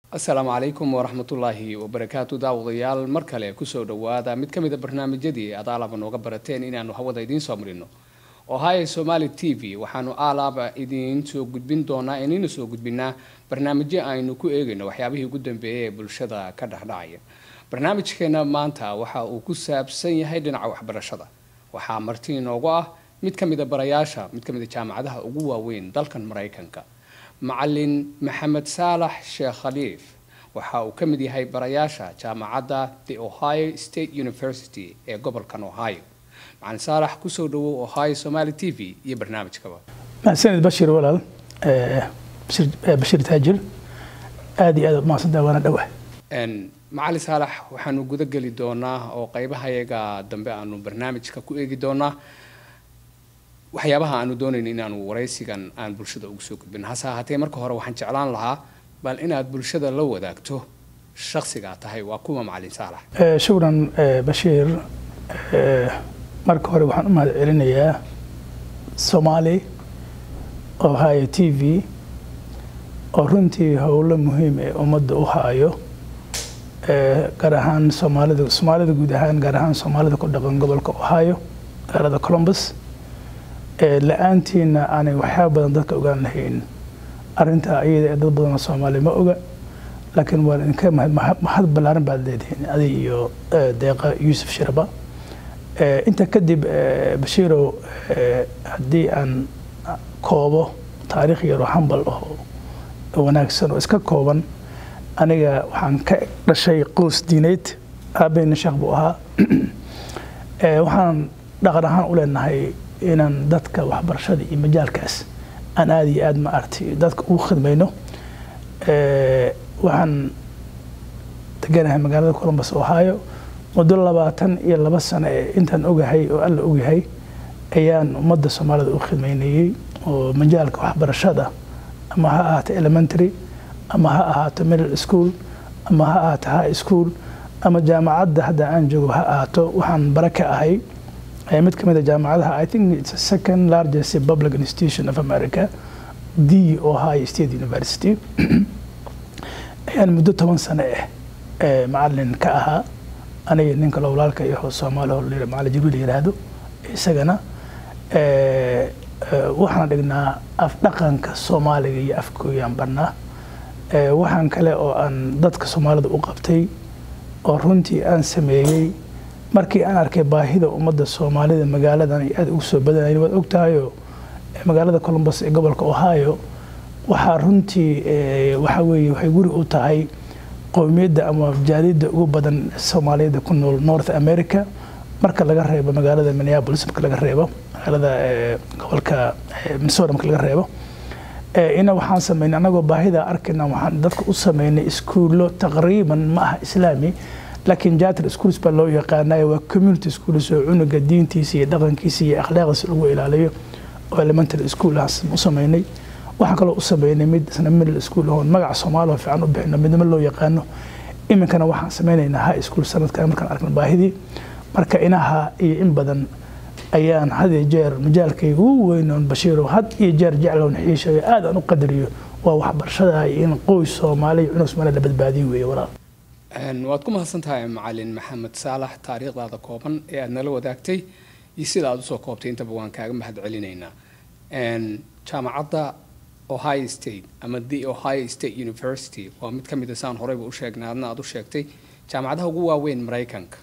asalaamu calaykum waraxmatullaahi wabarakaatu daawadayaal mar kale kusoo dhawaada mid ka mida barnaamijyadii aad aalaba nooga barateen inaanu hawada idiin soo marino ohio somali t v waxaanu aalaaba idiin soo gudbin doonaa inaynu soo gudbinaa barnaamijyo aynu ku eegayno waxyaabihii ugu dambeeyay ee bulshada ka dhexdhacaya barnaamijkeena maanta waxa uu ku saabsan yahay dhinaca waxbarashada waxaa marti inoogu ah mid ka mida barayaasha mid ka mida jaamacadaha ugu waaweyn dalkan maraykanka macalin maxamed saalax sheekh khaliif waxa uu ka mid yahay barayaasha jaamacadda the ohio state university ee gobolkan ohio macalin saalax kusoo dhawow ohio somali t v iyo barnaamijkaba mahadsanid bashir walaal bashir taajir aada iyo aad mahadsantaha waana dhowah macalin saalax waxaanu guda geli doonaa oo qaybahayaga dambe aanu barnaamijka ku eegi doonaa waxyaabaha aanu doonayno inaanu waraysigan aan bulshada ugu soo gudbin hase ahaatee marka hore waxaan jeclaan lahaa bal inaad bulshada la wadaagto shaksigaa tahay waa kuwa macalin saalax shukran bashiir marka hore waxaan u mahad celinayaa soomaali ohio t v oo runtii howlo muhiim ee ummadda u haayo gaar ahaan soomaalida soomaalida guud ahaan gaar ahaan soomaalida ku dhaqan gobolka ohio magaalada columbus la-aantiina aanay waxyaaba badan dadka ogaan lahayn arintaa iyada ee dad badanoo soomaaliya ma oga laakiin waan idinka mahad ballaaran baad leedihiin adig iyo deeqa yuusuf shiraba inta kadib bashiirow haddii aan koobo taariikh yaroo hambal oo wanaagsan oo iska kooban aniga waxaan ka dhashay qoys diineyd aabbayna sheekh buu ahaa waxaan dhaqan ahaan u leenahay inaan dadka waxbarashada iyo majaalkaas aan aada iyo aada ma aragtay dadka ugu khidmayno waxaan deganahay magaalada columbus ohio muddo labaatan iyo laba sano ee intaan ogahay oo alla ogyahay ayaan ummadda soomaalida u khidmaynayey oo majaalka waxbarashada ama ha ahaato elementary ama ha ahaato middle school ama ha ahaato high school ama jaamacadda hadda aan joogo ha ahaato waxaan bare ka ahay mid ka mid a jaamacadaha i think it's a second largest public institution of america the ohio state university ayaan muddo toban sano ah macalin ka ahaa aniga ninka lowlaalka iyo soomaali macalin jibriil yiraahdo isagana waxaan dhignaa afdhaqanka soomaaliga iyo afkooyaan barnaa waxaan kale oo aan dadka soomaalida u qabtay oo runtii aan sameeyey markii aan arkay baahida ummadda soomaalida magaaladan ay aada ugu soo badanayn waad ogtahayo magaalada columbus ee gobolka ohio waxaa runtii waxa weeye waxay guri u tahay qowmiyadda ama jaaliyadda ugu badan soomaaliyada ku nool north america marka laga reebo magaalada minneapolis marka laga reebo magaalada gobolka minnesota marka laga reebo ina waxaan sameynay anagoo baahida arkayna waxaan dadka u sameynay iskuullo taqriiban ma aha islaami laakiin jater schools baa loo yaqaanayo waa community schools oo cunuga diintiisa iyo dhaqankiisa iyo akhlaaqdiisa lagu ilaaliyo oo elementary school ah u sameynay waxaan kaloo u sameynay mid isna middle school oon magaca soomaaliya fiican u bixino midnimo loo yaqaano iminkana waxaan sameynaynaa high school sanadkan markaan arkna baahidii marka inaha iyo in badan ayaan had iyo jeer majaalkayga ugu weynoon bashiiro had iyo jeer jeclown xiishayo aad aan u qadariyo waa waxbarashada in qoys soomaaliya cunug soomaaliya la badbaadiyo weeye walaal waad ku mahadsan tahay macalin maxamed saalax taariikhdaada kooban ee aada nala wadaagtay iyo sida aada usoo koobtay intaba waan kaaga mahad celinaynaa jaamacadda ohio state ama the ohio state university waa mid ka mid a saan horeyba u sheegnay adna aada u sheegtay jaamacadaha ugu waaweyn maraykanka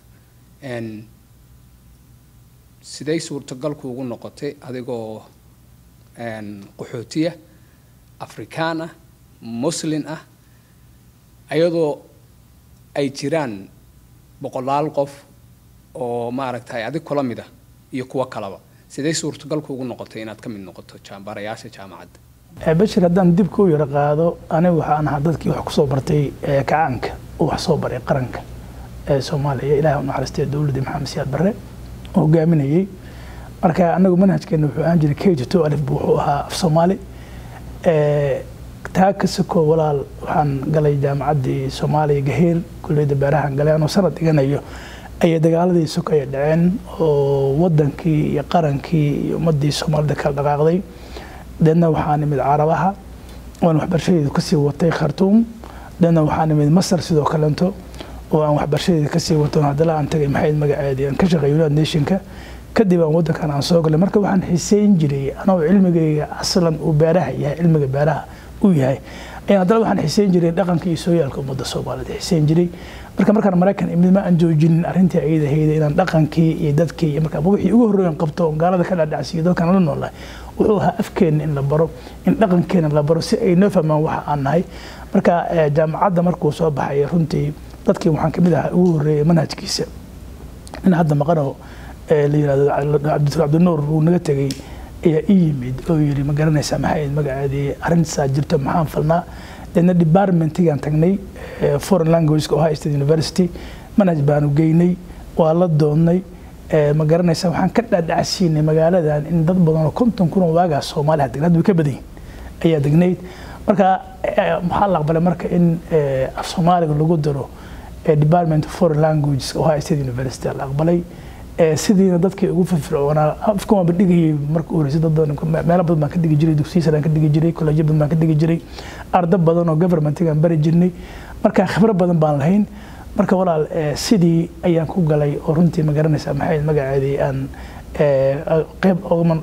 siday suurtagalku ugu noqotay adigoo qaxootiya afrikaan ah muslin ah ayadoo ay jiraan boqolaal qof oo maaragtay adig kula mid ah iyo kuwo kalaba sidee suurtagalku ugu noqotay inaad ka mid noqoto barayaasha jaamacadda bashir haddaan dib ku yaro qaado anigu waxaan ahaa dadkii wax kusoo bartay kacaanka oo wax soo baray qaranka ee soomaaliya ilaah u naxariistay dowladda maxamed siyaad barre oo hogaaminayey marka anagu manhajkeena wuxuu ahaan jiray k to alif buu wuxuu ahaa af soomaali taa ka soko walaal waxaan galay jaamacaddii soomaaliya gaheer kulliyadda beerahan galay anoo sanad dhiganayo ayay dagaaladii sokaya dhaceen oo wadankii iyo qarankii iyo ummadii soomaalida kala dhaqaaqday deedna waxaa nimid carabaha waan waxbarashadeedu kasii watay khartuum dana waxaan imid masar sidoo kalento oo aan waxbarashadeeda kasii wato haddana aan tagay maxayd magaceedii aan ka shaqeey united nationka kadib aan waddankan aan soo galay marka waxaan xiseyn jiray anoo cilmigayga aslan uu beeraha yahay cilmiga beeraha uu yahay ayaan haddana waxaan xiseyn jiray dhaqanka iyo sooyaalka ummadda soomaaliyeed xiseyn jiray marka markaan maraykan imid ma aan joojinin arrintii ayada hayda inaan dhaqankii iyo dadkii iyo marka wixii ugu horreeyan qabto oon gaalada ka dhadhacsiiyo dadkan la noolahay wuxuu ahaa afkeenna in la baro in dhaqankeena la baro si ay noo fahmaan waxa aan nahay marka jaamacadda markuu soo baxay runtii dadkii waxaan kamid ahaa ugu horreeyay manhajkiisa in hadda maqano la yirahdo cabdinuur uu naga tegey ayaa ii yimid oo yiri ma garanaysaa maxay magaceedii arrintasaa jirto maxaan falnaa deedna departmentigaan tagnay foreign languageka ohio state university manhaj baanu geynay waa la doonnay ma garanaysaa waxaan ka dhaadhacsiinay magaaladan in dad badan oo konton kun oo waagaas soomaaliya degnaad way ka badan yihin ayaa degnayd marka maxaa la aqbalay marka in af soomaaliga lagu daro department of foreign languages ohio state university la aqbalay sidiina dadkii ugu firfircoonaa afkan waanba dhigayay marka u horeysay dad badan meelo badan baan ka dhigi jiray dugsiya sare aan ka dhigi jiray kolleejyo badan baan ka dhigi jiray ardo badan oo governmentigaan bari jirnay marka khibro badan baan lahayn marka walaal sidii ayaan ku galay oo runtii ma garanaysaa maxay magaceedii aan qeyb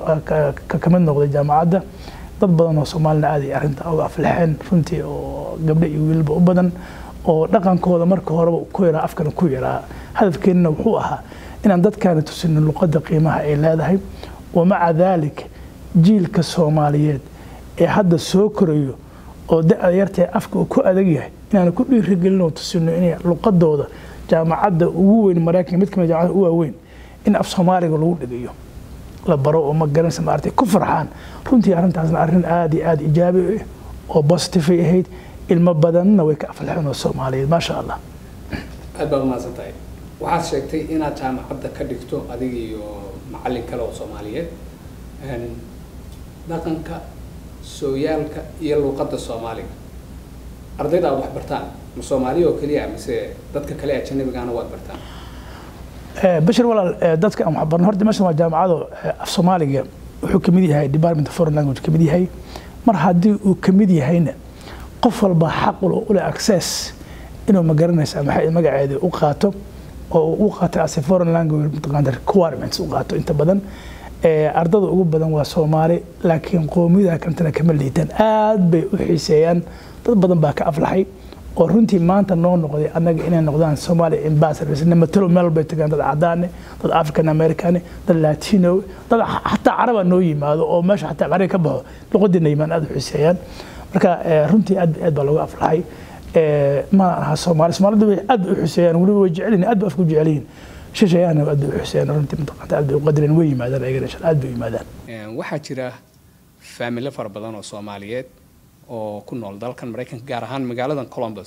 ka mid noqday jaamacadda dad badan oo soomaalina aad ay arrinta uga aflexeen runtii oo gabdho iyo wiilba u badan oo dhaqankooda marka horeba ku yaraa afkana ku yaraa hadafkeenna wuxuu ahaa inaan dadkaana tusino luqadda qiimaha ay leedahay wamaca daalik jiilka soomaaliyeed ee hadda soo korayo oo da-da yartee afka uu ku adag yahay inaanu ku dhiirigelin oo tusino inay luqadooda jaamacadda ugu weyn maraykanka mid kamid jaamacada u waaweyn in af soomaaliga lagu dhigayo la baro oo ma garanaysa maartay ku farxaan runtii arrintaasna arrin aada iyo aada ijaabi oo positive ay ahayd ilmo badanna way ka aflaxeen oo soomaaliyeed maasha allah aad baad umahadsan tahay waxaad sheegtay inaad jaamacadda ka dhigto adiga iyo macallin kale oo soomaaliyeed dhaqanka sooyaalka iyo luuqadda soomaaliga ardayda aad wax bartaan ma soomaaliya oo keliya mise dadka kale ajanabigaana waad bartaan bashir walaal dadka aan waxbarno horta meeshan waa jaamacado af soomaaliga wuxuu kamid yahay department of foreign language kamid yahay mar haddii uu kamid yahayna qof walba xaq u leh access inuu ma garanaysaa maxay magaceeda u qaato oo u qaato as a foreign language mataqaanta requirements u qaato inta badan ardada ugu badan waa soomaali laakiin qoomiyada kantana kama liitaan aad bay u xiiseeyaan dad badan baa ka aflaxay oo runtii maanta noo noqday annaga inay noqdaan somalia ambassadors matalo meel bay tagaan dad cadaane dad african americane dad latino dad xataa caraba noo yimaado oo meesha xataa cari ka baxo luqadiina yimaan aad u xiiseeyaan marka runtii aad aad baa looga aflaxay mana aha soomaali soomaalida way aad bay u xuseeyaan weliba way jecelyihin aad bay afku jecelyihin shishayaana aad bay u xuseeyaan runtii mataqaanta aad bay u qadareen way yimaadaan ayagana insha aad bay u yimaadaan waxaa jira faamilo fara badan oo soomaaliyeed oo ku nool dalkan maraykanka gaar ahaan magaaladan columbus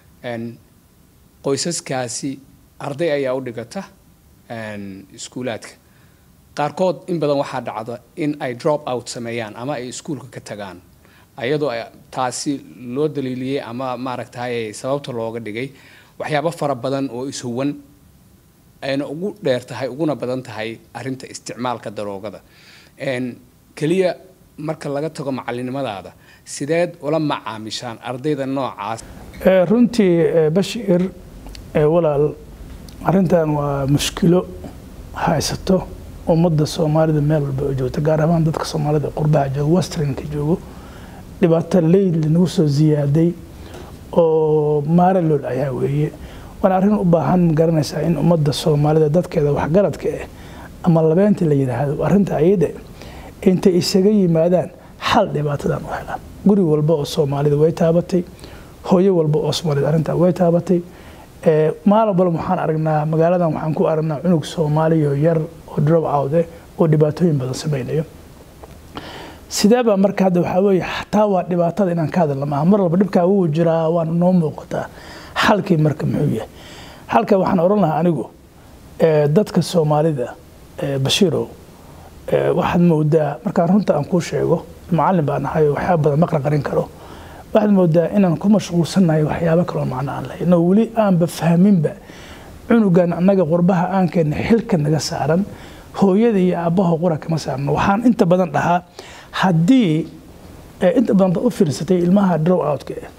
qoysaskaasi arday ayaa u dhigata iskuulaadka qaarkood in badan waxaa dhacda in ay drop out sameeyaan ama ay iskuulka ka tagaan ayadoo taasi loo daliiliyey ama maaragtay sababta looga dhigay waxyaabo fara badan oo ishuwan ayna ugu dheer tahay uguna badan tahay arinta isticmaalka daroogada keliya marka laga tago macalinimadaada sideed ula macaamishaan ardayda noocaas runtii bashiir walaal arrintan waa mushkilo haysato ummadda soomaalida meel walba oo joogta gaar ahaan dadka soomaalida qurbaha joogo westernka joogo dhibaato leyd lanagu soo ziyaaday oo maara loo dhayaa weeye waana arrin u baahan garanaysaa in ummadda soomaalida dadkeeda waxgaradka ah ama labeynta la yidhaahdo arrinta ayada intay isaga yimaadaan xal dhibaatadan u helaan guri walba oo soomaalida way taabatay hooyo walba oo soomaalida arrintaa way taabatay maalin walba waxaan aragnaa magaaladan waxaan ku aragnaa cunug soomaaliya yar oo drop out eh oo dhibaatooyin badan samaynayo sideebaa marka hadda waxaa weeye xataa waa dhibaatada inaan ka hadalna maaha mar walba dhibkaa wuu jiraa waana noo muuqataa xalkii marka muxuu yahay xalka waxaan odhan lahaa anigu dadka soomaalida bashiirow waxaad moodaa markaan runta aan kuu sheego macallin baan ahay waxyaaba badan maqran qarin karo waxaad moodaa inaan ku mashquulsannahay waxyaabo kaloo macno aan lahayn oo weli aanba fahminba cunugan annaga qurbaha aan keenna xilka naga saaran hooyada iyo aabbaha qura kama saarno waxaan inta badan dhahaa haddii inta badan dad u fiirsatay ilmaha drow outka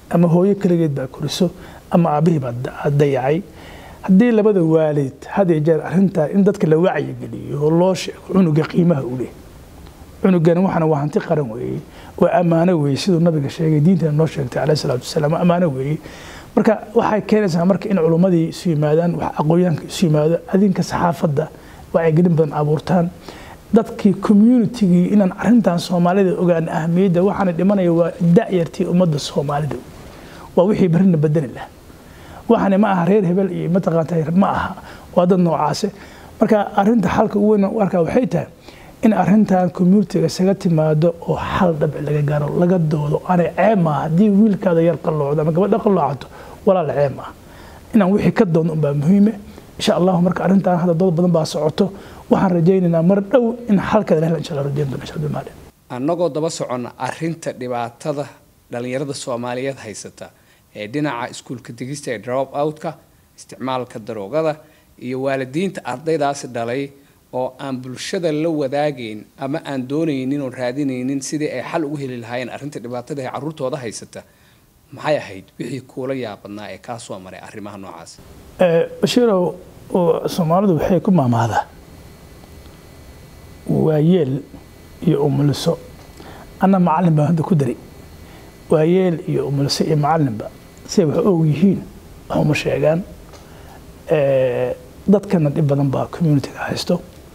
ama hooyo keligeed baa koriso ama aabihii baa dayacay haddii labada waalid had iyo jeer arrintaa in dadka la wacyigeliyo oo loo sheego cunuga qiimaha u leh cunugani waxana waa hanti qaran weeye waa ammaano weeye siduu nabiga sheegay diintana noo sheegtay caleyhi salaatu wasalaam waa ammaano weeye marka waxay keenaysaa marka in culummadii isu yimaadaan wax aqoonyahanka isu yimaado adinka saxaafadda wacyigelin badan abuurtaan dadkii communitigii inaan arrintan soomaalida ogaan ahamiyadda waxaana dhimanaya waa da'yartii ummadda soomaalida waa wixii barrina bedeli lah waxaana ma aha reer hebel iyo mataqaanta ma aha waa dad noocaase marka arrinta xalka ugu weyn u arkaa waxay tahay in arrintan communitiga isaga timaado oo xal dhabic laga gaaro laga doodo aanay ceeb maaha haddii wiilkaada yar qalloocdo ama gabadha qalloocato walaal ceeb maaha inaan wixii ka doonno unbaa muhiime insha allahu marka arrintan hadda dood badan baa socoto waxaan rajaynaynaa mar dhow in xalkeeda lahel insha allah rajayn doona insha allah maali annagoo daba soconna arrinta dhibaatada dhallinyarada soomaaliyeed haysata ee dhinaca iskuulka digista ee drop outka isticmaalka daroogada iyo waalidiinta ardaydaasi dhalay oo aan bulshada la wadaagayn ama aan doonaynin oo raadinaynin sidii ay xal ugu heli lahaayeen arrinta dhibaatada ee carruurtooda haysata maxay ahayd wixii kuula yaabadnaa ee kaa soo maray arrimaha noocaas bashiirow soomaalidu waxay ku maamaadaa waayeel iyo umuliso anna macallin baan hadda ku dari waayeel iyo umuliso iyo macallinba siay wax og yihiin wax uma sheegaan dadkana dhib badan baa communitiga haysto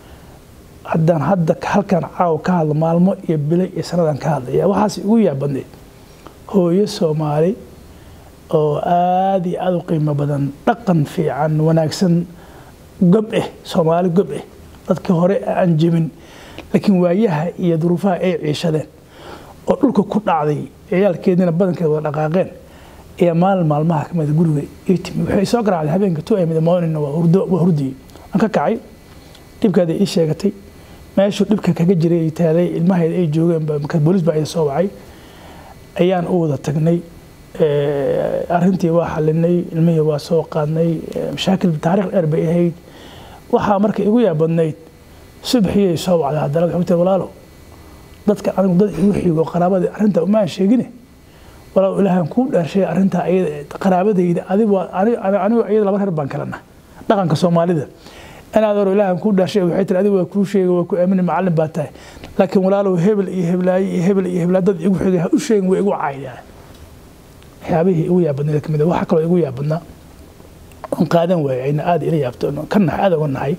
haddaan hadda halkan caawa ka hadlo maalmo iyo bilo iyo sanadaan ka hadlaya waxaas igu yaabadneed hooyo soomaali oo aada iyo aada u qiimo badan dhaqan fiican wanaagsan gob eh soomaali gob eh dadkii hore aan jebin laakiin waayaha iyo duruufaha ay ciishadeen oo dhulka ku dhacday ciyaalkeediina badankeeda wada dhaqaaqeen ayaa maalin maalmaha kamida guriga ii timi waxay soo garaacday habeenka two amida morningna waa hurdiyey aan ka kacay dhibkaada ii sheegatay meeshuu dhibka kaga jiray ay taalay ilmaheeda ay joogeen marka booliis baa ida soo wacay ayaan u wada tagnay arrintii waa xalinay ilmihii waa soo qaadnay mashaakil taariikh dheer bay ahayd waxaa marka igu yaabadnayd subaxiyay soo wacday haddana waxay ku tiri walaalo dadka anigu dad igu xigo qaraabada arrinta umaan sheegine walaal ilaahan kuu dhaarshay arrintaa ayada qaraabadayda adigu anigu iyada laba reer baan kalena dhaqanka soomaalida inaad oro ilaahan kuu dhaarshay waxay tiri adigu waa kuu sheegay waa ku aamini macallin baa tahay laakiin walaalow hebel iyo heblaaye iyo hebel iyo heblaa dad igu xigay ha u sheegin way igu caaydaa waxyaabihii igu yaabadnay kamid waxaa kaloo igu yaabadnaa oon qaadan waayay ayna aada ila yaabto ka nax aada uga nahay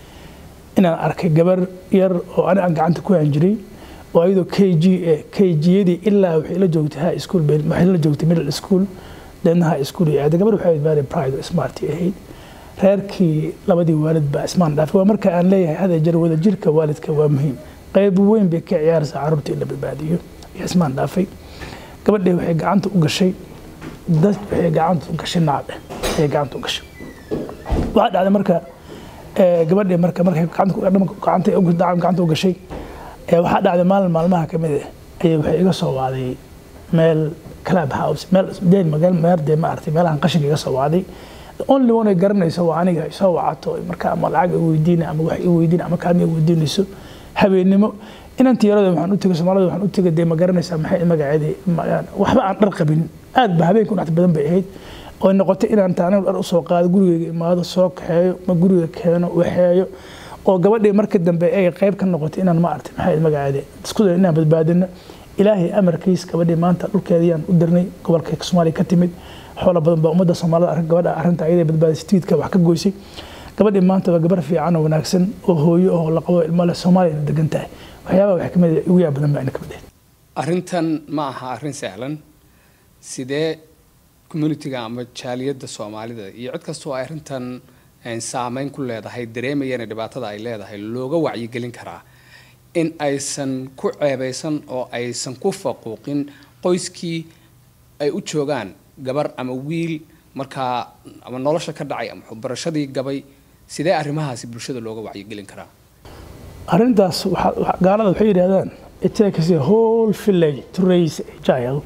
inaan arkay gabar yar oo ani aan gacanta ku haan jiray oo ayadoo k g k g-yadii ilaa waxay la joogtay high school waxay la joogtay middle school deedna high school iyo aaday gabar waxay very pride oo smart ahayd reerkii labadii waalid baa ismaan dhaafay waa marka aan leeyahay hada jar wada jirka waalidka waa muhiim qayb weyn bay ka ciyaaraysaa carruurta in la badbaadiyo iyo ismaan dhaafay gabadhii waxay gacanta u gashay dad waxay gacanta u gashay nacbe ayay gacanta u gashay waxaa dhacday marka gabadhii marka markay gacanta u gashay waxaa dhacday maalin maalmaha ka mid ah ayay waxay iga soo wacday meel club house meel deen magal meerde ma aragtay meelahan qashinka iga soo wacday only one ay garanayso waa aniga ay soo wacato marka ama lacag i weydiina ama wax i weydiina ama kaalmi i weydiinayso habeennimo inantii yarada waxaan u tegay soomaalida waxaan u tegay dee ma garanaysaa maxay magaceedii waxba aan dhar qabin aad ba habeenka unacta badan bay ahayd oo noqotay inaan taanigu dhar usoo qaado gurigeyga imaado soo kaxeeyo ma guriga keeno waxeeyo oo gabadhii markii dambe ay qayb ka noqotay inaan ma aragtay maxay magaceedii isku day inaan badbaadino ilaahay amarkiis gabadhii maanta dhulkeediyaan u dirnay gobolka soomaaliya ka timid xoola badan baa ummadda soomaalida arrin gabadha arrinta ayada badbaadisay tiidka wax ka goysay gabadhii maanta waa gabar fiican oo wanaagsan oo hooyo oo la qabo ilmo leh soomaaliyana degan tahay waxyaabaha wax kamid ugu yaab badan baa ina kamid ahayd arrintan ma aha arrin sahlan sidee communitiga ama jaaliyadda soomaalida iyo cid kastoo ay arrintan saameyn ku leedahay dareemayana dhibaatada ay leedahay looga wacyigelin karaa in aysan ku ceebaysan oo aysan ku faquuqin qoyskii ay u joogaan gabar ama wiil markaa ama nolosha ka dhacay ama waxbarashadii gabay sidee arrimahaasi bulshada looga wacyigelin karaa arrintaas gaalada waxay yidhahdaan it takes a whole village to raise a child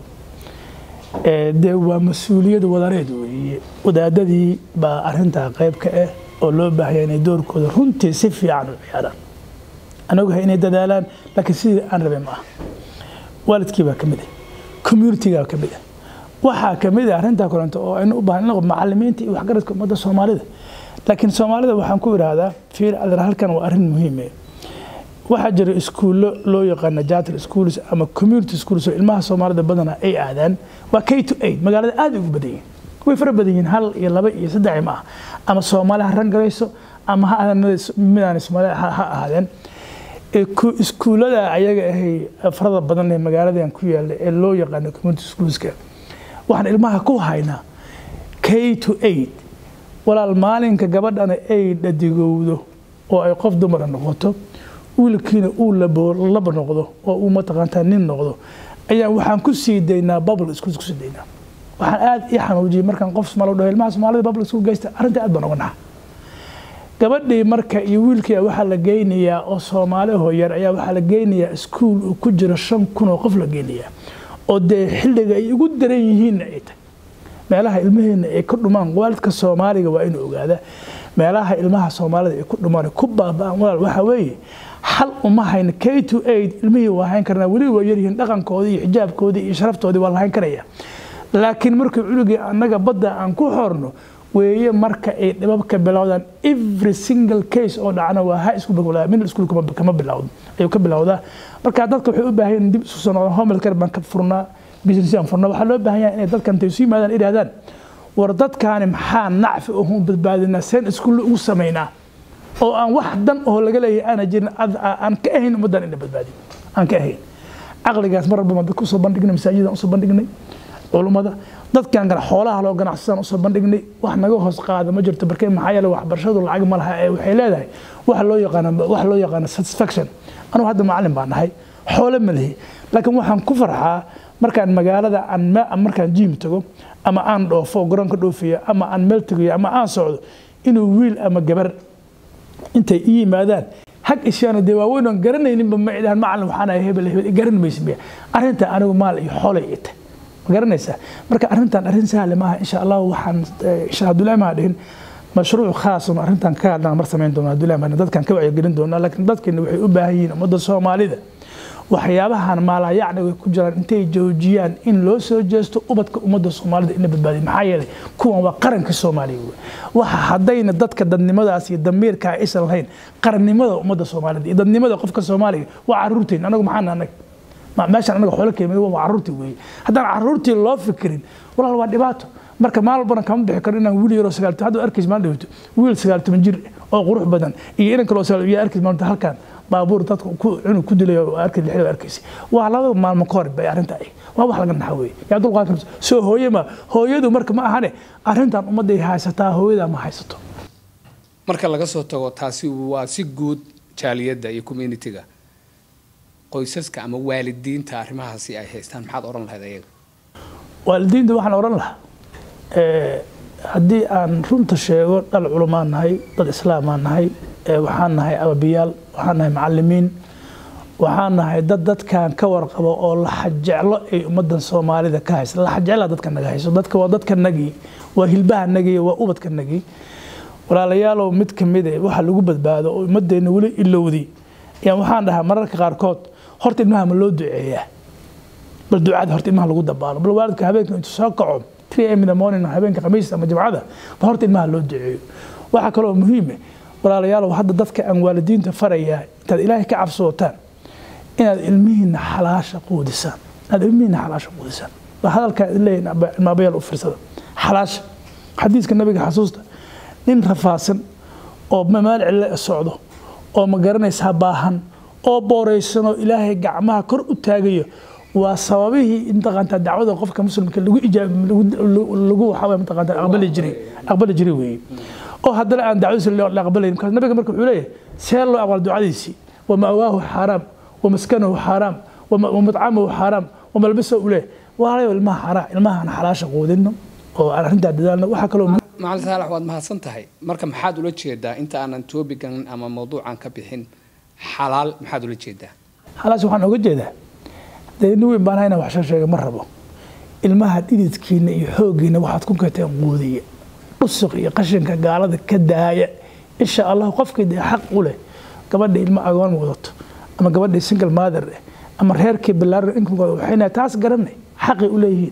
dee waa mas-uuliyad wadareed weeye wadaadadii baa arrintaa qayb ka ah oo loo baahaya inay doorkooda runtii si fiican u ciyaaraan anaguhay inay dadaalaan laakiin sidii aan rabay ma aha waalidkii baa ka mid ah communitigaa ka mid ah waxaa kamid ah arrintaa kolento oo aynu u baahan macalimiinta iyo waxgaradka ummadda soomaalida laakiin soomaalida waxaan ku idhaahdaa fiir adeer halkan waa arrin muhiime waxaa jira iskuullo loo yaqaana jatal schools ama community schools oo ilmaha soomaalida badana ay aadaan waa k to eight magaalada aad ugu badan yihin way fara badan yihiin hal iyo laba iyo saddex ma ah ama soomaali ha rangarayso ama ha midaan soomaali ha ahaadeen iskuullada ayaga ahay farada badan ee magaaladan ku yaala ee loo yaqaano community schoolska waxaan ilmaha ku haynaa k to eight walaal maalinka gabadhana ay dhadigowdo oo ay qof dumara noqoto wiilkiina uu laba noqdo oo uu mataqaantaa nin noqdo ayaa waxaan ku sii daynaa bubble schools ku sii daynaa waxaan aad ii xanuujiyay markaan qof soomaali dhaho ilmaha soomaalida bubble school geysta arrinta aad baan uga naxa gabadhii marka iyo wiilkii waxaa la geynayaa oo soomaali hooyar ayaa waxaa la geynayaa iskuul uu ku jiro shan kun oo qof la geynayaa oo dee xilliga ay ugu daran yihiinna ay tahay meelaha ilmaheena ay ku dhumaan waalidka soomaaliga waa inuu ogaadaa meelaha ilmaha soomaalida ay ku dhumaan ku baaba'an walaal waxaa weeye xal uma hayna k to eight ilmihii waa hayn karnaa weli waa yaryihiin dhaqankoodii iyo xijaabkoodii iyo sharaftoodii waa la hayn karaya laakiin markii cunugii annaga badda aan ku xorno weeye marka ay dhibabka bilowdaan every single case oo dhacna waa high school bilowdaa middle school kama bilowdo ayuu ka bilowdaa marka dadka waxay u baahan yihiin dib isu soo noqdaan home care baan ka furnaa business aan furnaa waxaa loo baahan yahay inay dadkan intay isu yimaadaan idhahdaan war dadkaani maxaa nacfi uhu badbaadinaa seen iskuulle ugu samaynaa oo aan wax dan oo laga leeyahay aana jirin aan ka ahayn ummaddan ina badbaadin aan ka ahayn caqligaas mar walba dadka usoo bandhignay masaajidaan usoo bandhignay culummada dadkan xoolaha loo ganacsadaan usoo bandhignay wax naga hoos qaada ma jirto barkee maxaa yeele waxbarashadu lacag ma laha ee waxay leedahay waxa loo yaqaano waxa loo yaqaano satisfaction anugu hadda macallin baan nahay xoolo ma lihi laakiin waxaan ku farxaa markaan magaalada aan markaan jiim tago ama aan dhoofo garoonka dhoofiyo ama aan meel tegayo ama aan socdo inuu wiil ama gabar intay i yimaadaan hag ishaana dee waaweyn oon garanayninba ma idhahan macallin waxaan ahay hebel hebel garan maysa miya arrinta anigu maal iyo xoolay ita ma garanaysaa marka arrintan arrin sahle maaha insha allah waxaan insha abdullahi maa dhihin mashruuc khaasun arrintan ka hadlaan mar samayn doona abdullahi maa dadkan ka wacyigelin doonaa laakiin dadkeena waxay u baahan yihiin ummadda soomaalida waxyaabahan maalayacniga ku jiraan intay joojiyaan in loo soo jeesto ubadka ummadda soomaalida in la badbaadiyo maxaa yeelay kuwan waa qaranka soomaaliya wey waxa haddayna dadka dadnimadaas iyo damiirka aysan lahayn qarannimada ummadda soomaalida iyo dadnimada qofka soomaaliga waa caruurteyn anagu maxaan anaga meeshaan anaga xoolo keemid waa caruurtii weeye haddaan caruurtii loo fikirin walaal waa dhibaato marka maal walbana kama bixi karo inaan wiil yaroo sagaal hadda arkays maan dhawto wiil sagaal toban jir oo qurux badan iyo inan kaloo sagaal yaa arkays maanta halkan baabuur dadka cunug ku dilay oo arkay lixda arkaysa waa laba maalmo ka hor bay arrinta ay waa wax laga naxa weeye yaa dulqaan karto soo hooye ma hooyadu marka ma ahane arrintan ummadday haysataa hooyada ma haysato marka laga soo tago taasi waa si guud jaaliyadda iyo communitiga qoysaska ama waalidiinta arrimahaasi ay haystaan maxaad odhan lahayd ayaga waalidiinta waxaan odhan lahaa haddii aan runta sheego dhal culumaan nahay dad islaamaan nahay waxaan nahay ababiyaal waxaan nahay macalimiin waxaan nahay dad dadkan ka warqabo oo laxajeclo ay ummadan soomaalida ka haysa laxajecla dadka naga hayso dadka waa dadka nagii waa hilbaha nagii waa ubadka nagii walaalayaalow mid kamid e waxa lagu badbaado oo ummadeenna weli ilowdi ayaan waxaan dhahaa mararka qaarkood horta ilmaha ma loo duceeyaa bal ducada horta ilmaha lagu dabaalo bal waalidka habeenka intuu soo kaco 3 am in the morning habeenka khamiista ama jimcada bal horta ilmaha loo duceeyo waxaa kaloo muhiime walaalayaalow hadda dadka aan waalidiinta farayaa intaad ilaahay ka cabsootaan inaad ilmihiina xalaasha quudisaan inaad ilmihiina xalaasha quudisaan waa hadalkaa leeyahin ilmaabayaal u fiirsada xalaasha xadiiska nabiga xasuusta nin rafaasan oo mamaal cille socdo oo ma garanaysaa baahan oo booraysanoo ilaahay gacmaha kor u taagayo waa sababihii intaqaantaa dacwada qofka muslimka lagu ijaab lagu waxaa mataqaantaa aqbali jiray aqbali jiray weeye oo haddana aan dacwadiisa la aqbalayn markaas nabiga marka wuxuu leeyahay see loo aqbal ducadiisii wama'waahu xaaraam wamaskanahu xaaraam wamatcamahu xaaraam wamalbisa u leeyahay waalayo ilmaha xaraa ilmahan xalaasha quudino oo aan arrintaa dadaalno waxaa kaloo macalin saalax waad mahadsan tahay marka maxaad ula jeedaa inta aanan toobigan ama mawduucan ka bixin xalaal maxaad ula jeedaa xalaasha waxaan oga jeedaa dee nin weyn baan hayna wax soo sheega ma rabo ilmaha dhididkiina iyo xooggiina waxaad ku kateen quudiya dhusuq iyo qashinka gaalada ka daaya insha allah qofkii dee xaq u leh gabadha ilmo agoon wadato ama gabadhii single mother eh ama reerkii bilaaran inkooda waxayna taas garanay xaqay u leeyihiin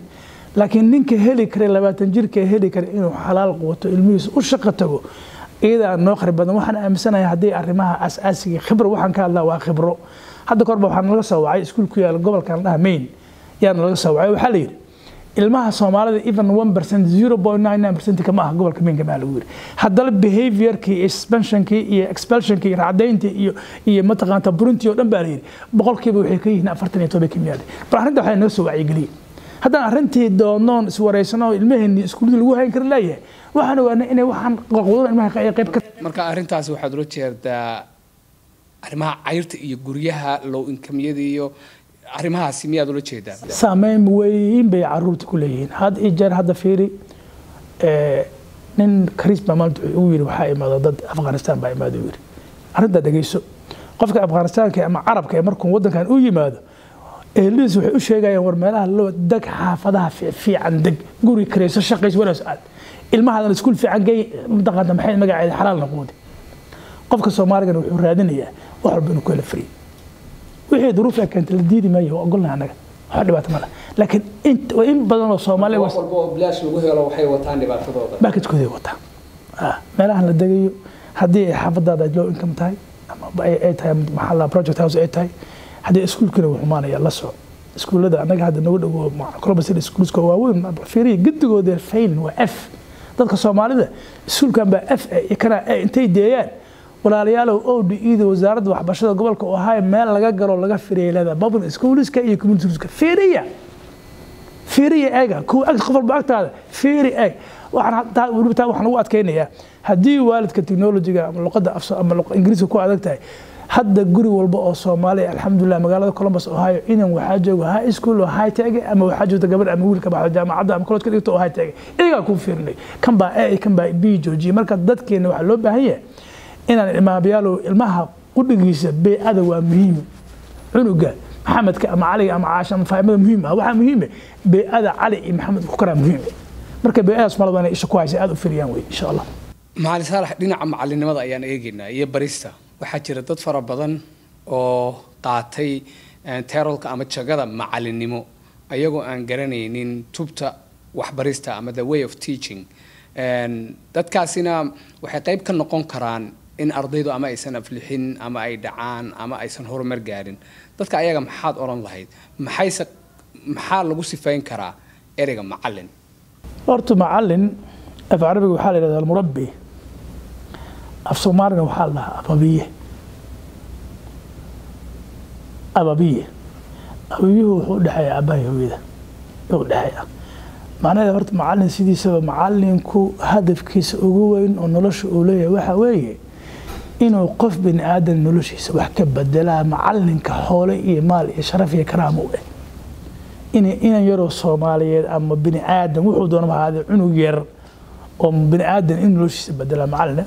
laakiin ninka heli kara labaatan jirka heli kara inuu xalaal quwato ilmihiisa u shaqo tago iyadaa noo khari badan waxaan aaminsanahay haddii arrimaha asaasiga khibro waxaan ka hadlaa waa khibro hadda korba waxaa nalaga soo wacay iskuul ku yaala gobolkan dhaha main yaa nalaga soo wacay waxaa la yidhi ilmaha soomaalida even one percent zero point nine nine percent kama aha gobolka mainka maa lagu yiri haddana behaviorkii iyo suspensionkii iyo expulsionkii iyo racdayntii iyo iyo mataqaanta burintii oo dhan baa la yidhi boqolkiiba waxay ka yihiin afartan iyo toban kimiyaade bal arrinta waxaa naga soo wacyigeliyey haddaan arrintii doonoon iswareysano ilmaheenii iskuullada lagu hayn kara leeyahay waxaan ogaanay inay waxaan qoqwado ilmaha qayb ka marka arrintaasi waxaad ula jeedaa arrimaha cayrta iyo guryaha low inkamyada iyo arrimahaasi miyaad ula jeedaa saameyn weyn bay caruurta ku leeyihiin had iyo jeer hadda fiiri nin kariis baa maanta wuxuu ugu yidhi waxaa imaada dad afghanistan baa imaada u yidhi arrintaa dhegeyso qofka afghanistaanka ama carabka ee markuu waddankan u yimaado eheladiis waxay u sheegayaan war meelaha loo deg xaafadaha fiican deg guri karayso shaqayso wanaas aad ilmahaadan iskuul fiican gey mataqaanta maxay magaceeda xalaal noqoode qofka soomaaligana wuxuu raadinayaa wax walba inuu ku hela free wixii duruuf ay keentay la diidi maayo waa ogolnahay annaga wax dhibaato ma laha laakiin in badan oo soomaali wax walba oo bilaash lagu helo waxay wataan dhibaatadooda baakajkooday wataa meelahan la degayo haddii ay xaafadaada low income tahay ama ay tahay maxaa la project house ay tahay haddii iskuulkina wuu xumaanaya la soco iskuullada annaga hadda nagu dhowo colobasir iskuulska waaweyn fiiriya gedigooda fail waa f dadka soomaalida iskuulkan baa f kana intay deeyaan walaalayaalow o d eda wasaaradda waxbarashada gobolka oo ahaa meel laga galo laga firiyay leedahay public schoolska iyo community schoolska fiiriya fiiriya eega kuwa ag qof walba agtaada fiiri eeg waxaan weliba taa waxaan ugu adkaynayaa haddii waalidka technologiga ama luqadda afso ama ingiriiska ku adag tahay hadda guri walba oo soomaaliya alxamdulilah magaalada columbus ohio inan waxaa jooga high school oo high tag ama waxaa joogta gabadh ama wiilka baxdo jaamacadda ama college ka dhigto oo high tag iyagaa kuu fiirinay kan baa a kan baa b joojiye marka dadkeena waxaa loo baahan yahay inaan imaabayaalow ilmaha qudhigiisa beecada waa muhiim cunuga maxamedka ama caliga ama caasha ama faahimada muhiim ah waxaa muhiime beecada cali iyo maxamed ku karaa muhiim marka beecadaas malaba inay isha ku haysa aada u firiyaan wey insha allah macalin saalax dhinaca macalinimada ayaan eegaynaa iyo barista waxaa jira dad fara badan oo qaatay terolka ama jagada macalinimo ayagoo aan garanaynin tubta waxbarista ama the way of teaching dadkaasina waxay qayb ka noqon karaan in ardaydu ama aysan aflixin ama ay dhacaan ama aysan horumar gaarin dadka ayaga maxaad odhan lahayd maxayse maxaa lagu sifayn karaa ereyga macalin horta macalin af carabiga waxaa la yidhahdaa almurabbi af soomaalina waxaa la dhahaa ababiye ababiye ababiyuhu wuxuu udhexeeya aabbahay hooyada u dhexeeya macnaheeda horta macalin sidiisaba macalinku hadafkiisa ugu weyn oo nolosha uu leeyahay waxaa weeye inuu qof bini aadan noloshiisa wax ka bedelaa macalinka xoole iyo maal iyo sharaf iyo karaama u eh inan yaroo soomaaliyeed ama bini aadan wuxuu doonaba ahaadee cunug yar oo bini aadan in noloshiisa bedelaa macalina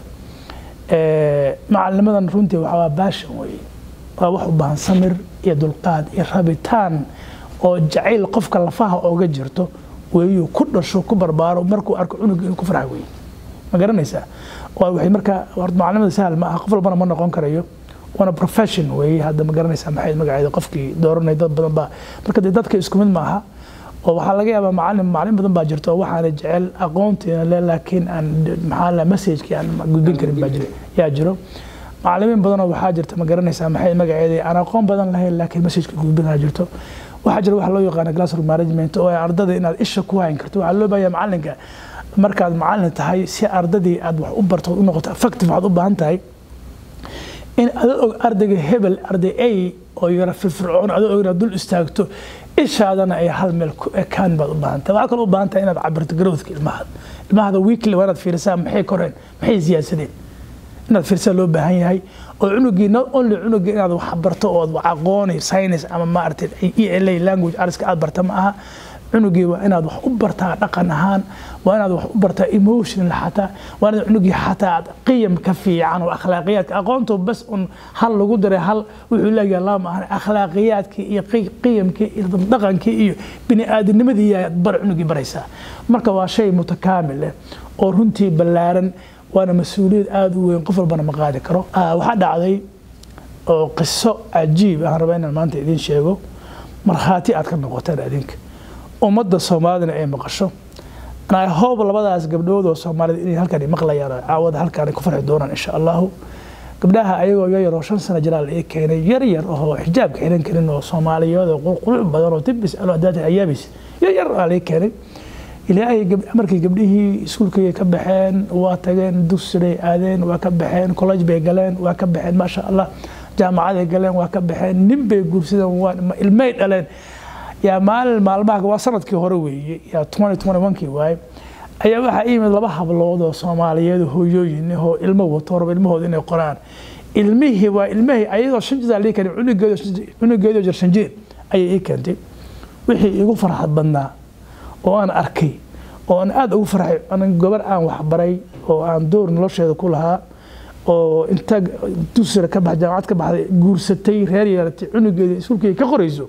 macalinimadan runtii waxaa baashan weye waa wax u baahan samir iyo dulqaad iyo rabitaan oo jacayl qofka lafaha ooga jirto weeyuu ku dhasho ku barbaaro markuu arko cunug inuu ku farxa weye ma garanaysaa waxay markaa horta macalimada sahal ma aha qof walbana ma noqon karayo waana profession weeye hadda ma garanaysaa maxay magaceeda qofkii dooranay dad badan baa marka dee dadka isku mid ma aha oo waxaa laga yaabaa macalin macalin badan baa jirto oo waxaana jecel aqoontiina le laakiin aan maxaa la messagekii aan gudbin karin baa jiro yaa jiro macalimiin badanoo waxaa jirta ma garanaysaa maxay magaceeda aan aqoon badan lahayn laakiin messageka gudbinaa jirto waxaa jira waxa loo yaqaana classroom management oo ay ardada inaad isha ku hayn karto waxaa loo baahanyaa macalinka markaad macalin tahay si ardadii aad wax u barto u noqoto effective waxaad u baahan tahay in adoo og ardayga hebel arday a oo yara firfircoon adoo og inaad dul istaagto ishaadana ay hal meel ku ekaan baad u baahan tahay waxaa kaloo u baahan tahay inaad cabirto growthka ilmahada ilmahada weekly waa inaad fiirisaa maxay koreen maxay siyaasadeen inaad fiirsaa loo baahan yahay oo cunugii not only cunugii inaad wax barto oo aqooni science ama maaragtay e l a language artska aad barta ma aha cunugii waa inaad wax u bartaa dhaqan ahaan waa inaad wax u bartaa emotional xataa waa inaad cunugii xataa qiyam ka fiican oo akhlaaqiyaadka aqoontu bas un hal lagu daray hal wuxuu leeyahay lama ahan akhlaaqiyaadkii iyo qiyamkii iyo dhaqankii iyo bini aadamnimadii yaad bar cunugii baraysaa marka waa shay mutakaamil leh oo runtii ballaaran waana mas-uuliyad aada u weyn qof walbana ma qaadi karo waxaa dhacday oo qiso cajiib aan rabaa inaan maanta idiin sheego markhaati aad ka noqoteen adinka ummadda soomaalidana ay maqasho I hope labadaas gabdhood oo soomaalida inay halkan maqlayaan oo caawada halkaan ku farxi doonaan insha allahu gabdhaha ayagoo yar oo shan sano jiraal ii keenay yar yar oo xijaabka xiran karin oo soomaaliyeed oo qurquluc badan oo tibis alo adaata ayaabis yar yar aa ii keenay ilaahay markii gabdhihii iskuulkay ka baxeen waa tageen dugsiday aadeen waa ka baxeen college bay galeen waa ka baxeen maasha allah jaamacaday galeen waa ka baxeen nin bay guursadeen waa ilmay dhaleen yaa maalin maalmaha waa sanadkii hore weeye yaa kii waaye ayaa waxaa yimid laba hablood oo soomaaliyeed hooyooyin oo ilmo wato raba ilmahooda inay qoraan ilmihii waa ilmihii ayadoo shan jir lii keenay cunugeedoo jir shan jir ayay ii keentay wixii igu farxad badnaa oo aan arkay oo aan aada ugu farxay anan gobar aan waxbaray oo aan door nolosheeda ku lahaa oo inta dusira ka bax jaamacad ka baxday guursatay reer yeelatay cunugeeda iskuulkeeda ka qorayso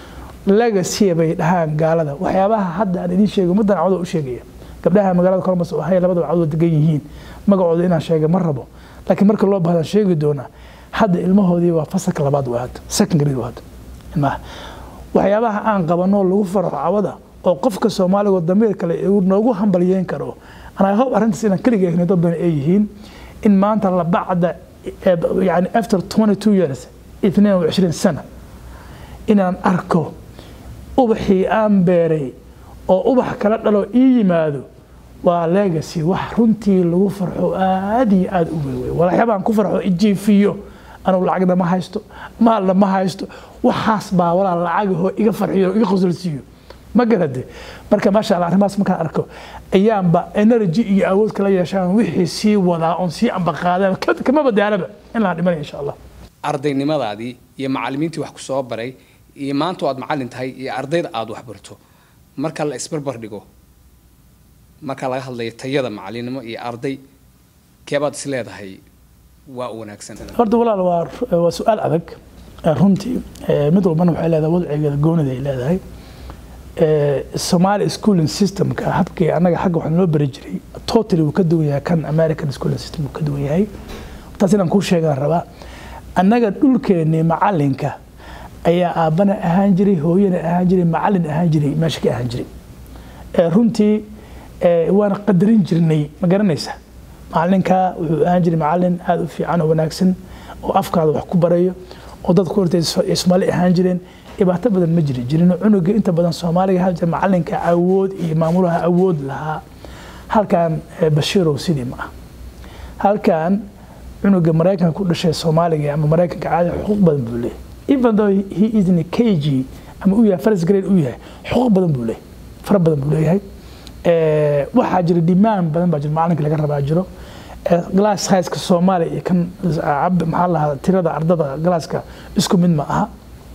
legacy bay dhahaan gaalada waxyaabaha hadda aan idiin sheegay ummaddan cawda u sheegaya gabdhaha magaalada kormas oo hay labadaba cawda degan yihiin magacooda inaan sheega ma rabo laakiin marka loo bahdaan sheegi doonaa hadda ilmahoodii waa fasalka labaad waa hadda second grade waa hadda ilmaha waxyaabaha aan qabanoo lagu faraxo cawada oo qofka soomaaliga damiir kale noogu hambalyeyn karo anaa hob arrintaas inaan keliga eegno dad badan ay yihiin in maanta la bacda yani after 22 years 22 sana inaan arko ubaxii aan beeray oo ubax kala dhalo ii yimaado waa legacy wax runtii lagu farxo aad iyo aad u weyn wey waxyaabaan ku farxo ijiifiyo anugu lacagna ma haysto maalna ma haysto waxaas baa walaa lacagahoo iga farxiyo iga qosolsiiyo ma garade marka maasha allah arrimahaas markaan arko ayaanba energy iyo awood kala yeeshaan wixii sii wadaa oon sii ambaqaadaan kama badaalaba in laan dhimanaya insha allah ardaynimadaadii iyo macallimiintii wax ku soo baray iyo maanta aad macallin tahay iyo ardayda aada wax barto marka la isbarbar dhigo marka laga hadlayo tayada macallinimo iyo arday keebaad is leedahay waa u wanaagsan horta walaal waa waa su-aal adag runtii mid walbana waxay leedahay wadcigeeda goonida ay leedahay Somali schooling systemka habkii anaga xagga waxaan loo bari jiray totally wuu ka duwan yahay kan American schooling system wuu ka duwan yahay taas inaan kuu sheegaan rabaa annaga dhulkeennii macallinka ayaa aabbana ahaan jiray hooyana ahaan jiray macallin ahaan jiray meesha ka ahaan jiray runtii waana qadarin jirnay ma garanaysa macallinka wuxuu ahaan jiray macallin aada u fiican oo wanaagsan oo afkaada wax ku barayo oo dadku hortay Soomaali ahaan jireen dhibaato badan ma jiri jirin cunuga inta badan Soomaaliga hal jir macallinka awood iyo maamulaha awood lahaa halkan Bashiirow sidii ma ah halkan cunuga Mareykanka ku dhashay Soomaaliga ama Mareykanka caadi xuquuq badan buu leeyahay even though he is in a KG ama uu yahay first grade uu yahay xuquuq badan buu leeyahay fara badan buu leeyahay waxaa jira dhimaan badan baa jira macalinka laga rabaa jiro glass sizeka Soomaaliya iyo kan maxaa lahaa tirada ardada glasska isku mid ma aha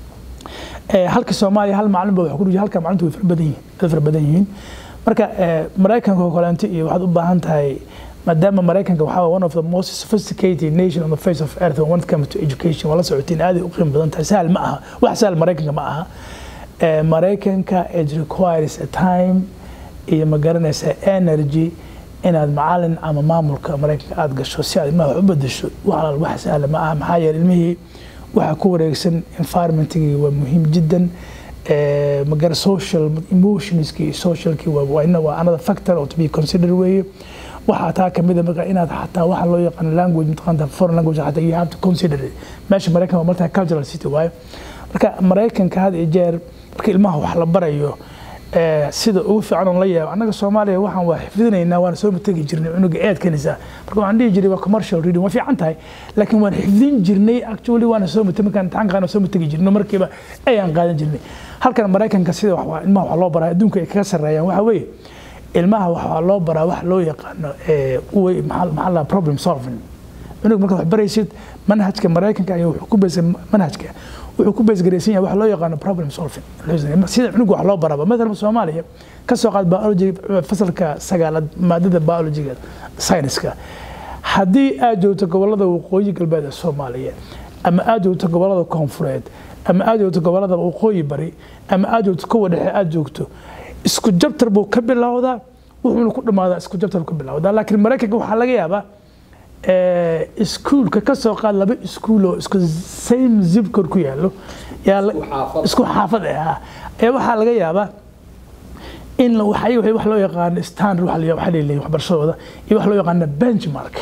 halka Soomaaliya hal macallin baa wax ku dhigay halka macalintu way fara badan yihiin way fara badan yihiin marka Mareykanka oo kaleanti iyo waxaad u baahan tahay maadaama Mareykanka waxaa one of the most sophisticated nation on the face of earth when it comes to education wala socotiin aad u qiimo badan tahay sahal ma aha wax sahal Mareykanka ma aha Mareykanka it requires a time iyo ma garanaysa energy inaad macallin ama maamulka Mareykanka aad gasho si aad ilmaha wax u bedesho wax wax sahal ma aha maxaa yeelay ilmihii waxa ku wareegsan environmentkii waa muhiim jiddan magara social emotionskii socialkii waa ina waa another factor oo to be considered weeye waxaa taa kamid a marka inaad xataa waxa loo yaqaan language mataqaanta foreign language xataa you have to consider it meesha maraykan waa martaa cultural city waayo marka maraykanka had iyo jeer marka ilmaha wax la barayo sida ugu fiican oon la yaabo annaga soomaaliya waxaan waa xifdinaynaa waana soo mategi jirnay cunuga eedkanisa marka waxaan dhihi jiray waa commercial reading waa fiican tahay laakiin waan xifdin jirnay actually waana soo mategi markaan imtixaankaana soo mategi jirno markiiba ayaan qaadan jirnay halkan maraykanka sida wax ilmaha wax loo baraa adduunka ay kaga sarreeyaan waxa weeye ilmaha waxaa loo baraa wax loo yaqaano maxaa la problem solving cunug markaad wax baraysid manhajka maraykanka ayaa wuxuu ku beysay manhajka wuxuu ku beesgaraysan yahay wax loo yaqaano problem solving sida cunug wax loo baraba mathalan soomaaliya ka soo qaad biology fasalka sagaalaad maadada biologyga science-ka haddii aad joogto gobolada waqooyi galbeed ee soomaaliya ama aad joogto gobolada koonfureed ama aad joogto gobolada waqooyi bari ama aad joogto kuwa dhexe aad joogto isku jabtar buu ka bilowdaa wuxuuna ku dhammaadaa isku jabtar buu ka bilowdaa laakiin maraykanka waxaa laga yaabaa iskuulka ka soo qaad laba iskuul oo isku same zip code ku yaallo yaa isku xaafad ah ayaa waxaa laga yaabaa in waxay wax loo yaqaano standard waxa leeyahay waxbarashadooda iyo wax loo yaqaano benchmark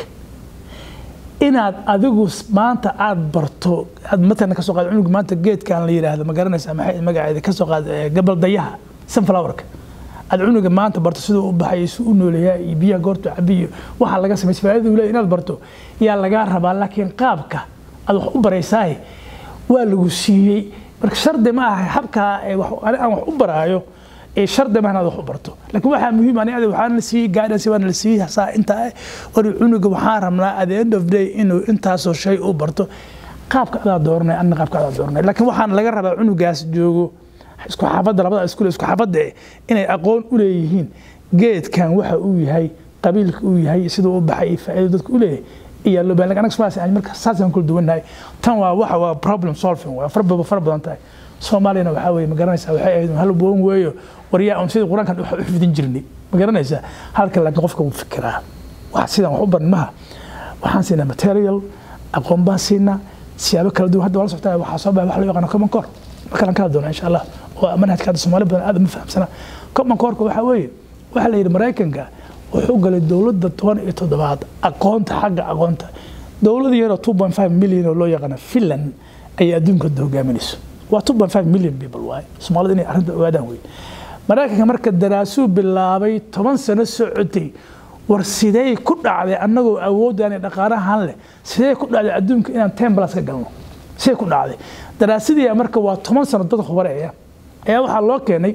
inaad adigu maanta aad barto aad matalan kasoo qaad cunug maanta geedkan la yidhaahdo ma garanaysaa maxay magaceeda kasoo qaad gabal dayaha sunflowerka aad cunuga maanta barto siduu u baxay si u nooleeyaa iyo biyaha goortu cabiyo waxaa laga sameysay faa'iidadu leeyahay inaad barto yaa lagaa rabaa laakiin qaabka aad wax u baraysaaye waa lagu siiyey marka shardi ma aha habkaa aan wax u baraayo ee shardi ma inaad wax u barto laakiin waxaa muhiim ani adi waxaana la siiyey guidance waana la siiyey saa intaa ori cunuga waxaan rabnaa at the end of day inuu intaasoo shay u barto qaabka adaa dooranay anna qaabka adaa dooranay laakiin waxaan laga rabaa cunugaas joogo isku xaafadda labada iskuul isku xaafadda inay aqoon u leeyihiin geedkan waxa uu yahay qabiilka uu yahay siduu u baxay faa'iido dadka u leeyahay iyo loo baahan anaga Soomaaliya aan marka saasaan kula duwanahay tan waa waxa waa problem solving waa farba far badan tahay Soomaaliyana waxa weeye ma garanaysaa waxay ahayd hal boon weeyo wariyaa on sidii quraankan wax u xifdin jirnay ma garanaysaa halka laakiin qofka uu fikiraa wax sidan wax u baran maha waxaan siinaa material aqoon baan siinaa siyaabo kala duwan hadda wala socotaa waxaa soo baxay wax loo yaqaano common core markaan ka hadlona insha allah waa manhajka hadda Soomaali badan aad ma fahamsana common core waxa weeye waxa la yidhi Mareykanka wuxuu galay dowladda toban iyo toddobaad aqoonta xagga aqoonta dowlad yaroo two point five milyan oo loo yaqaano finland ayay adduunka hadda hogaaminayso waa two point five million people waaye soomaalida inay arrinta ogaadaan wey maraykanka marka daraasuu bilaabay toban sano socotay war sidee ku dhacday annagoo awoodaan iyo dhaqaalahan leh sidee ku dhacday adduunka inaan ten plus ka galno sidee ku dhacday daraasadii marka waa toban sano dad khubareeya ayaa waxaa loo keenay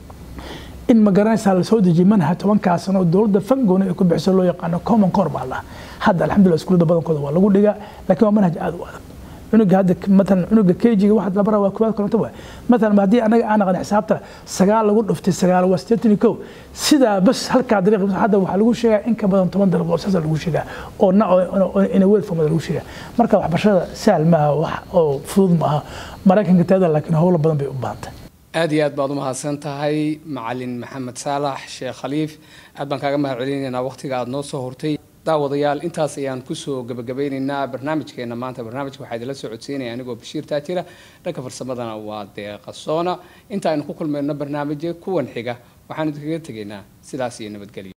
in ma garanaysaa lasoo dejiyay manhaj tobankaa sano oo dowladda fangoona ay ku bixiso loo yaqaano common core baa lahaa hadda alxamdulillah iskuullada badankooda waa lagu dhigaa laakiin waa manhaj aad u adag cunuga hadda matalan cunuga kjiga waxa la baraa waa koowaad koronto waay matalan haddii anaga aan aqan xisaabta sagaal lagu dhuftay sagaal waa siddeetan iyo kow sidaa bas halkaa dariiq hadda waxaa lagu sheegaa in ka badan toban dariiq oo saasa lagu sheegaa oo na in a word form lagu sheegaa marka waxbarashada sahal maaha wax oo fudud maaha maraykanka taada laakiin howlo badan bay u baahantay aada iyo aad baad umahadsan tahay macalin maxamed saalax sheekh khaliif aad baan kaaga mahad celinaynaa waqtiga aada noo soo hortay daawadayaal intaas ayaan kusoo gabagabeynaynaa barnaamijkeena maanta barnaamijka waxaa idinla soo codsiinaya anigoo bashiir taajira dhanka farsamadana waa deeqa soona inta aynu ku kulmayno barnaamijya kuwan xiga waxaan idinkaga tegaynaa sidaas iyo nabadgelyo